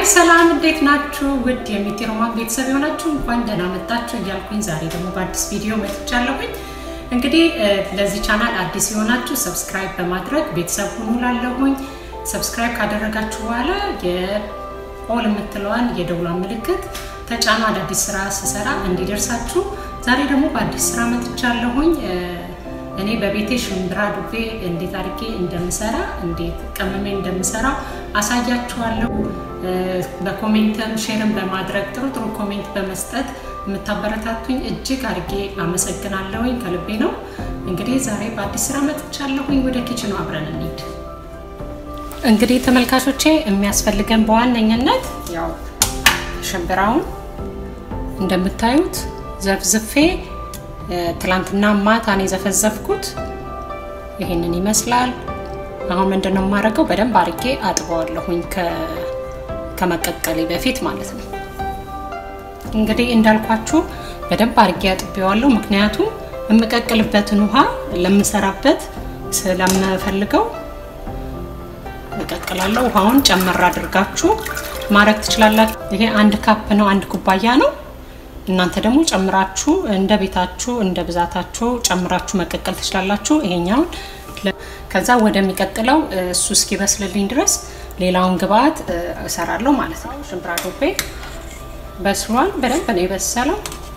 ሰላም እንዴት ናችሁ? ውድ የሚቲ ሮማን ቤተሰብ የሆናችሁ እንኳን ደህና መጣችሁ እያልኩኝ ዛሬ ደግሞ በአዲስ ቪዲዮ መጥቻለሁኝ። እንግዲህ ለዚህ ቻናል አዲስ የሆናችሁ ሰብስክራይብ በማድረግ ቤተሰብ ሁኑ ላለሁኝ። ሰብስክራይብ ካደረጋችሁ በኋላ የኦል የምትለዋን የደውሏን ምልክት ተጫኑ፣ አዳዲስ ስራ ስሰራ እንዲደርሳችሁ። ዛሬ ደግሞ በአዲስ ስራ መጥቻለሁኝ። እኔ በቤቴ ሽምብራ ዱቤ እንዴት አድርጌ እንደምሰራ እንዴት ቀመሜ እንደምሰራ አሳያችኋለሁ። በኮሜንትም ሼርም በማድረግ ጥሩ ጥሩ ኮሜንት በመስጠት የምታበረታቱኝ እጅግ አድርጌ አመሰግናለሁኝ። ከልቤ ነው። እንግዲህ ዛሬ በአዲስ ስራ መጥቻለሁኝ። ወደ ኪችኑ አብረን እንሂድ። እንግዲህ ተመልካቾቼ የሚያስፈልገን በዋነኝነት ያው ሽምብራውን እንደምታዩት ዘፍዝፌ ትላንትና ማታን የዘፈዘፍኩት ይሄንን ይመስላል። አሁን ምንድነው የማደርገው? በደንብ አድርጌ አጥበዋለሁኝ ከመቀቀሌ በፊት ማለት ነው። እንግዲህ እንዳልኳችሁ በደንብ አድርጌ አጥቤዋለሁ። ምክንያቱም የምቀቅልበትን ውሃ ለምሰራበት ስለምፈልገው እቀቅላለሁ። ውሃውን ጨመር አድርጋችሁ ማድረግ ትችላላችሁ። ይሄ አንድ ካፕ ነው፣ አንድ ኩባያ ነው። እናንተ ደግሞ ጨምራችሁ እንደ ቤታችሁ እንደ ብዛታችሁ ጨምራችሁ መቀቀል ትችላላችሁ። ይሄኛውን ከዛ ወደሚቀጥለው እሱ እስኪበስልልኝ ድረስ ሌላውን ግብአት እሰራለሁ ማለት ነው። ሽምብራ ዱቤ በስሏል፣ በደንብ ነው የበሰለው።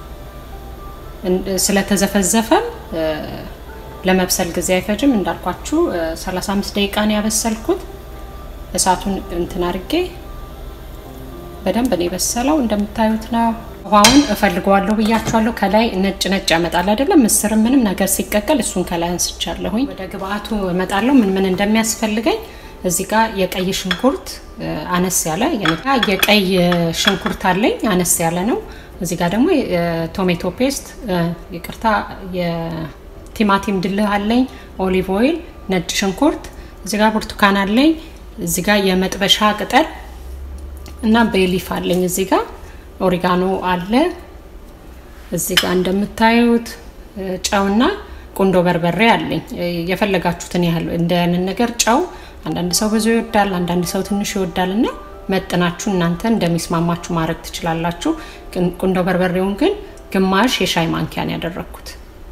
ስለተዘፈዘፈም ለመብሰል ጊዜ አይፈጅም። እንዳልኳችሁ 35 ደቂቃ ነው ያበሰልኩት። እሳቱን እንትን አድርጌ በደንብ ነው የበሰለው። እንደምታዩት ነው። ውሃውን እፈልገዋለሁ ብያችኋለሁ። ከላይ ነጭ ነጭ ያመጣል አይደለም? ምስር ምንም ነገር ሲቀቀል እሱን ከላይ አንስቻለሁኝ። ወደ ግብአቱ እመጣለሁ። ምን ምን እንደሚያስፈልገኝ እዚህ ጋር የቀይ ሽንኩርት አነስ ያለ የቀይ ሽንኩርት አለኝ፣ አነስ ያለ ነው። እዚህ ጋር ደግሞ ቶሜቶ ፔስት፣ ይቅርታ፣ የቲማቲም ድልህ አለኝ፣ ኦሊቭ ኦይል፣ ነጭ ሽንኩርት፣ እዚህ ጋር ብርቱካን አለኝ፣ እዚህ ጋር የመጥበሻ ቅጠል እና ቤሊፍ አለኝ እዚህ ጋር ኦሪጋኖ አለ እዚህ ጋር እንደምታዩት ጨውና ቁንዶ በርበሬ አለኝ። የፈለጋችሁትን ያህል እንደንን ነገር ጨው አንዳንድ ሰው ብዙ ይወዳል፣ አንዳንድ ሰው ትንሽ ይወዳል እና መጥናችሁ እናንተ እንደሚስማማችሁ ማድረግ ትችላላችሁ። ቁንዶ በርበሬውን ግን ግማሽ የሻይ ማንኪያን ያደረግኩት።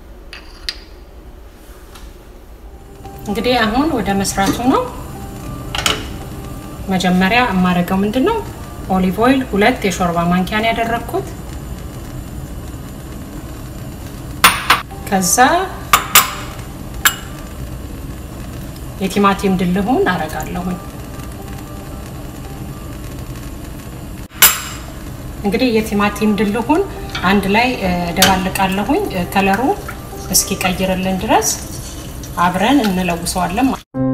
እንግዲህ አሁን ወደ መስራቱ ነው። መጀመሪያ የማደርገው ምንድን ነው ኦሊቭ ኦይል ሁለት የሾርባ ማንኪያን ያደረግኩት። ከዛ የቲማቲም ድልሁን አረጋለሁኝ። እንግዲህ የቲማቲም ድልሁን አንድ ላይ ደባልቃለሁኝ። ከለሩ እስኪቀይርልን ድረስ አብረን እንለውሰዋለን።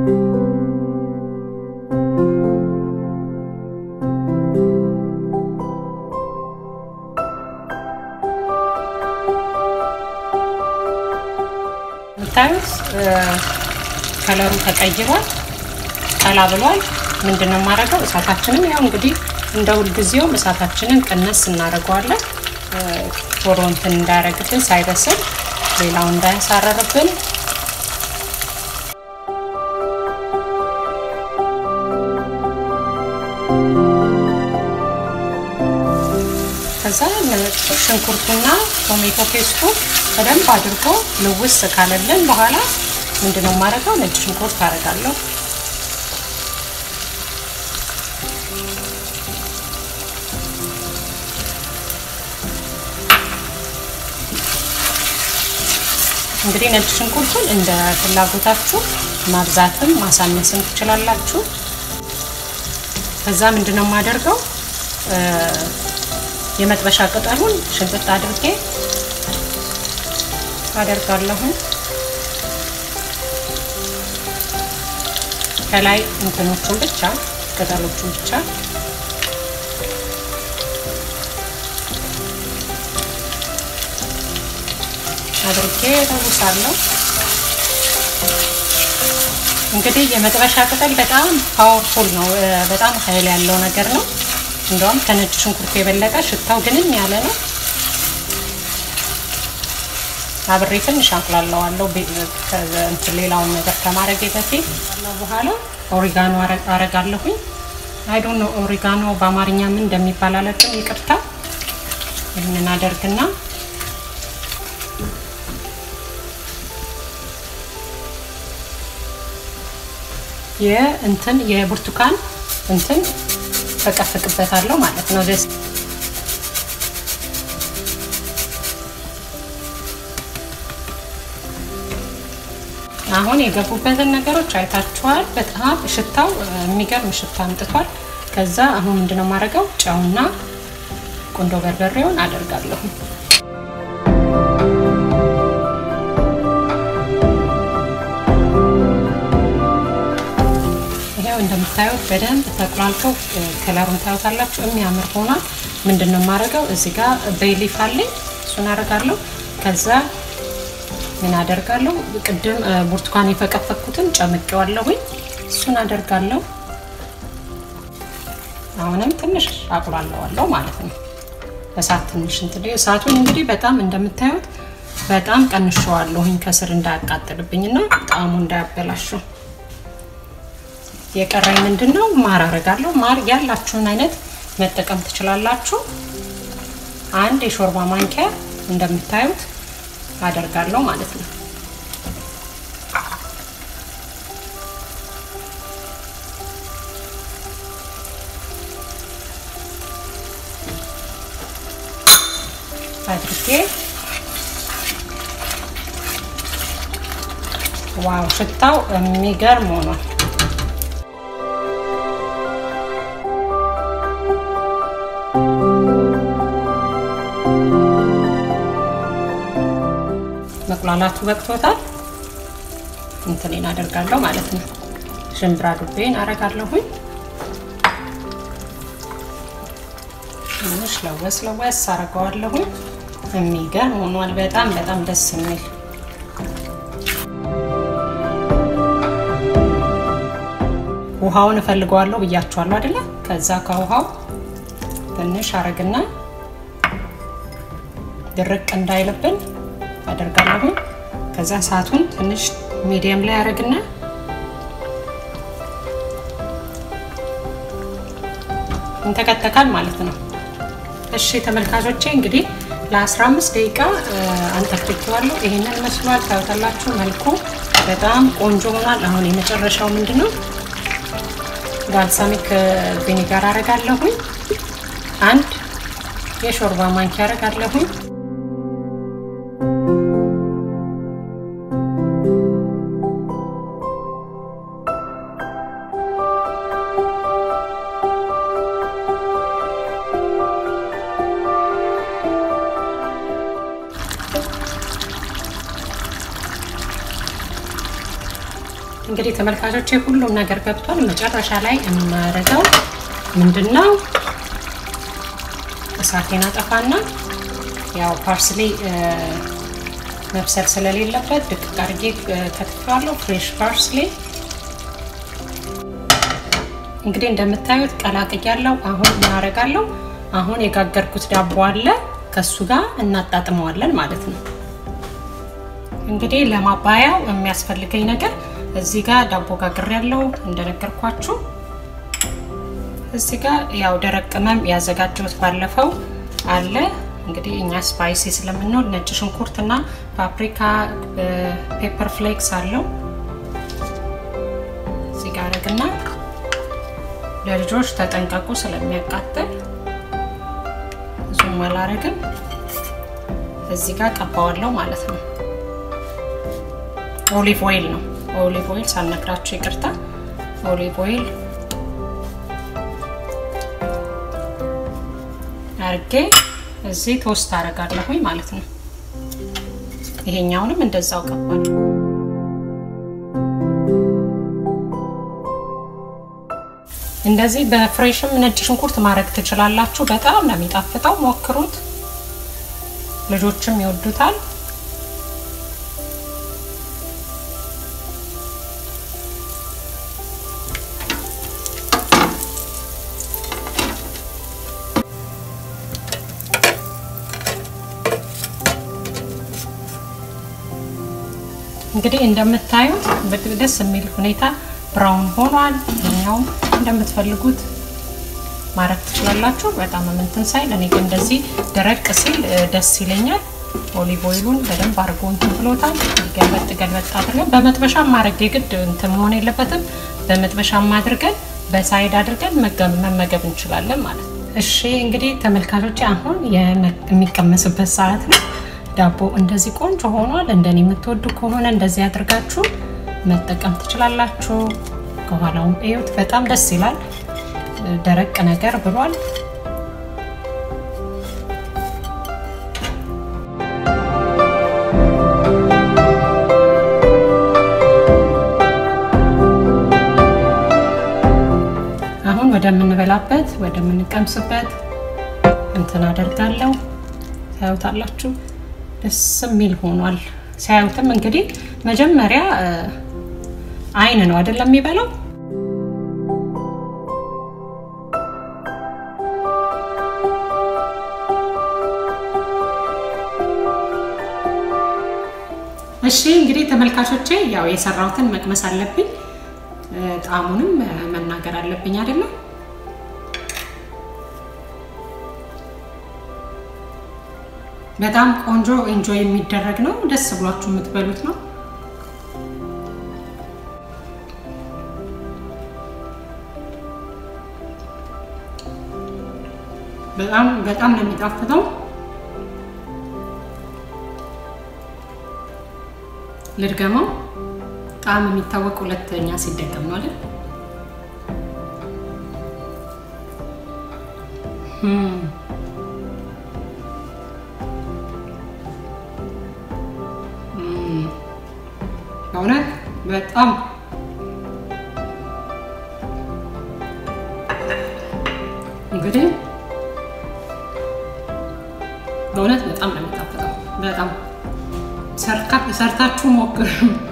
የምታዩት ከለሩ ተቀይሯል፣ ቀላ ብሏል። ምንድነው የማደርገው? እሳታችንን ያው እንግዲህ እንደ ሁልጊዜውም እሳታችንን ቅነስ እናደርገዋለን። ቶሎ እንትን እንዳያረግብን ሳይበስል ሌላው እንዳያሳረርብን ከዛ ሽንኩርቱና ቶሜቶ ፔስቱ በደንብ አድርጎ ልውስ ካለልን በኋላ ምንድነው የማደርገው? ነጭ ሽንኩርት አደርጋለሁ። እንግዲህ ነጭ ሽንኩርቱን እንደ ፍላጎታችሁ ማብዛትም ማሳነስም ትችላላችሁ። ከዛ ምንድነው የማደርገው የመጥበሻ ቅጠሉን ሽንጥጥ አድርጌ አደርጋለሁ። ከላይ እንትኖቹን ብቻ ቅጠሎቹን ብቻ አድርጌ እለውሳለሁ። እንግዲህ የመጥበሻ ቅጠል በጣም ፓወርፉል ነው፣ በጣም ኃይል ያለው ነገር ነው። እንደውም ከነጭ ሽንኩርት የበለጠ ሽታው ግንም ያለ ነው። አብሬ ትንሽ አቅላለዋለሁ እንትን ሌላውን ነገር ከማድረግ በፊት በኋላ ኦሪጋኖ አረጋለሁኝ። አይ ዶንት ኖ ኦሪጋኖ በአማርኛ ምን እንደሚባል አላውቅም፣ ይቅርታ። ይህንን አደርግና የእንትን የብርቱካን እንትን ፈቀፍቅበታለሁ ማለት ነው። ደስ አሁን የገቡበትን ነገሮች አይታችኋል። በጣም ሽታው የሚገርም ሽታ አምጥቷል። ከዛ አሁን ምንድነው የማደርገው? ጨውና ቁንዶ በርበሬውን አደርጋለሁ። ይሄው እንደምታዩት በደንብ ተቁላልተው ከለሩን ታዩታላችሁ። የሚያምር ሆኗል። ምንድነው የማደርገው? እዚህ ጋር ቤሊፍ አለኝ፣ እሱን አደርጋለሁ። ከዛ ምን አደርጋለሁ? ቅድም ብርቱካን የፈቀፈኩትን ጨምቄዋለሁኝ፣ እሱን አደርጋለሁ። አሁንም ትንሽ አቁላለዋለሁ ማለት ነው። እሳት ትንሽ እንትን እሳቱን እንግዲህ በጣም እንደምታዩት በጣም ቀንሸዋለሁኝ ከስር እንዳያቃጥልብኝና ጣዕሙ እንዳያበላሸው። የቀረኝ ምንድን ነው? ማር አረጋለሁ። ማር ያላችሁን አይነት መጠቀም ትችላላችሁ። አንድ የሾርባ ማንኪያ እንደምታዩት አደርጋለሁ ማለት ነው። አድርጌ ዋው ሽታው የሚገርም ሆኗል። መቁላላቱ በቅቶታል። እንትኔን አደርጋለሁ ማለት ነው። ሽምብራ ዱቤን አረጋለሁኝ። ትንሽ ለወስ ለወስ አረገዋለሁኝ። የሚገርም ሆኗል። በጣም በጣም ደስ የሚል ውሃውን እፈልገዋለሁ ብያችኋለሁ አይደለ? ከዛ ከውሃው ትንሽ አረግና ድርቅ እንዳይልብን አደርጋለሁ። ከዛ እሳቱን ትንሽ ሚዲየም ላይ አረግና እንተከተካል ማለት ነው። እሺ ተመልካቾቼ እንግዲህ ለ15 ደቂቃ አንተክትኬዋለሁ። ይሄንን መስሏል። ታዩታላችሁ። መልኩ በጣም ቆንጆ ሆኗል። አሁን የመጨረሻው ምንድን ነው? ባልሳሚክ ቪኒጋር አረጋለሁኝ። አንድ የሾርባ ማንኪያ አረጋለሁኝ። እንግዲህ ተመልካቾቼ ሁሉም ነገር ገብቷል። መጨረሻ ላይ የማደርገው ምንድነው እሳቴን አጠፋና ያው ፓርስሊ መብሰል ስለሌለበት ድቅቅ አድርጌ ከትፌዋለሁ። ፍሬሽ ፓርስሊ እንግዲህ እንደምታዩት ቀላቅያለሁ። አሁን እናደርጋለሁ። አሁን የጋገርኩት ዳቦ አለ ከሱ ጋር እናጣጥመዋለን ማለት ነው። እንግዲህ ለማባያው የሚያስፈልገኝ ነገር እዚህ ጋር ዳቦ ጋግር ያለው እንደነገርኳችሁ። እዚህ ጋር ያው ደረቅ ቅመም ያዘጋጀሁት ባለፈው አለ። እንግዲህ እኛ ስፓይሲ ስለምንወድ ነጭ ሽንኩርት እና ፓፕሪካ፣ ፔፐር ፍሌክስ አለው። እዚህ ጋር አረግና ለልጆች ተጠንቀቁ ስለሚያቃጥል ብዙም አላረግም። እዚህ ጋር ቀባዋለሁ ማለት ነው። ኦሊቭ ኦይል ነው ኦሊቭ ኦይል ሳልነግራችሁ ይቅርታ። ኦሊቭ ኦይል አርጌ እዚህ ቶስት አረጋለሁኝ ማለት ነው። ይሄኛውንም እንደዛው ቀባል። እንደዚህ በፍሬሽም ነጭ ሽንኩርት ማድረግ ትችላላችሁ። በጣም ነው የሚጣፍጠው፣ ሞክሩት። ልጆችም ይወዱታል። እንግዲህ እንደምታዩት ደስ የሚል ሁኔታ ብራውን ሆኗል። እኛውም እንደምትፈልጉት ማድረግ ትችላላችሁ። በጣም እንትን ሳይል እኔ ግን እንደዚህ ደረቅ ሲል ደስ ይለኛል። ኦሊቭ ኦይሉን በደንብ አድርጎ እንትን ብሎታል። ገልበጥ ገልበጥ አድርገን በመጥበሻም ማድረግ የግድ እንትን መሆን የለበትም። በመጥበሻም አድርገን በሳይድ አድርገን መመገብ እንችላለን ማለት ነው። እሺ እንግዲህ ተመልካቾች አሁን የሚቀመስበት ሰዓት ነው። ዳቦ እንደዚህ ቆንጆ ሆኗል። እንደኔ የምትወዱ ከሆነ እንደዚህ አድርጋችሁ መጠቀም ትችላላችሁ። ከኋላውም እዩት፣ በጣም ደስ ይላል። ደረቅ ነገር ብሏል። አሁን ወደምንበላበት ወደምንቀምስበት እንትን አደርጋለሁ። ታዩታላችሁ፣ ደስ የሚል ሆኗል። ሲያዩትም እንግዲህ መጀመሪያ አይን ነው አይደለም የሚበላው እሺ እንግዲህ ተመልካቾቼ ያው የሰራሁትን መቅመስ አለብኝ። ጣዕሙንም መናገር አለብኝ አይደለም። በጣም ቆንጆ ኤንጆይ የሚደረግ ነው። ደስ ብሏችሁ የምትበሉት ነው። በጣም በጣም ነው የሚጣፍጠው። ልድገመው። ጣዕም የሚታወቅ ሁለተኛ ሲደገም ነው አይደል? በእውነት በጣም እንግዲህ በእውነት በጣም ነው የሚጣፍጠው። በጣም ሰርታችሁ ሞክሩ።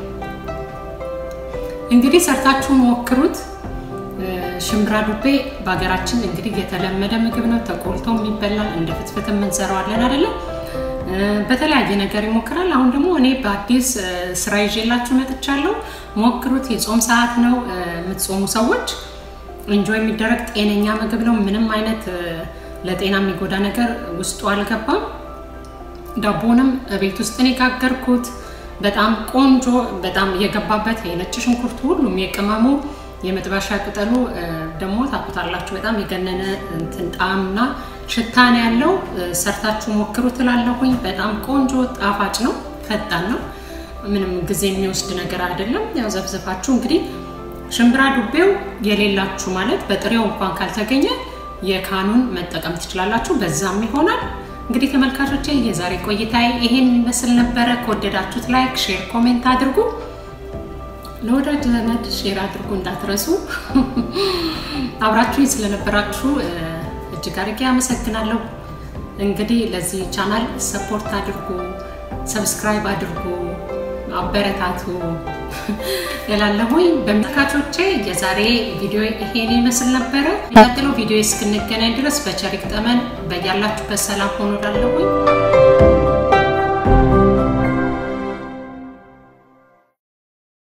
እንግዲህ ሰርታችሁ ሞክሩት። ሽምብራ ዱቤ በሀገራችን እንግዲህ የተለመደ ምግብ ነው። ተቆልቶ የሚበላል እንደ ፍትፍት የምንሰራዋለን አይደለም። በተለያየ ነገር ይሞክራል። አሁን ደግሞ እኔ በአዲስ ስራ ይዤላችሁ መጥቻለሁ። ሞክሩት። የጾም ሰዓት ነው። የምትጾሙ ሰዎች እንጆ የሚደረግ ጤነኛ ምግብ ነው። ምንም አይነት ለጤና የሚጎዳ ነገር ውስጡ አልገባም። ዳቦንም ቤት ውስጥ ነው የጋገርኩት። በጣም ቆንጆ በጣም የገባበት የነጭ ሽንኩርቱ ሁሉም የቅመሙ የመጥበሻ ቅጠሉ ደግሞ ታቁታላችሁ። በጣም የገነነ እንትን ጣዕምና ሽታ ነው ያለው። ሰርታችሁ ሞክሩ ትላለሁኝ። በጣም ቆንጆ ጣፋጭ ነው፣ ፈጣን ነው። ምንም ጊዜ የሚወስድ ነገር አይደለም። ያው ዘፍዘፋችሁ እንግዲህ ሽምብራ ዱቤው የሌላችሁ ማለት በጥሬው እንኳን ካልተገኘ የካኑን መጠቀም ትችላላችሁ። በዛም ይሆናል። እንግዲህ ተመልካቾቼ የዛሬ ቆይታ ይሄን ይመስል ነበረ። ከወደዳችሁት ላይክ፣ ሼር፣ ኮሜንት አድርጉ። ለወዳጅ ዘመድ ሼር አድርጉ እንዳትረሱ። አብራችሁኝ ስለነበራችሁ እጅግ አድርጌ አመሰግናለሁ። እንግዲህ ለዚህ ቻናል ሰፖርት አድርጉ፣ ሰብስክራይብ አድርጉ፣ አበረታቱ እላለሁኝ። በመልካቾቼ የዛሬ ቪዲዮ ይሄን ይመስል ነበረ። የሚቀጥለው ቪዲዮ እስክንገናኝ ድረስ በቸር ይግጠመን። በያላችሁበት ሰላም ሆኖ እላለሁኝ።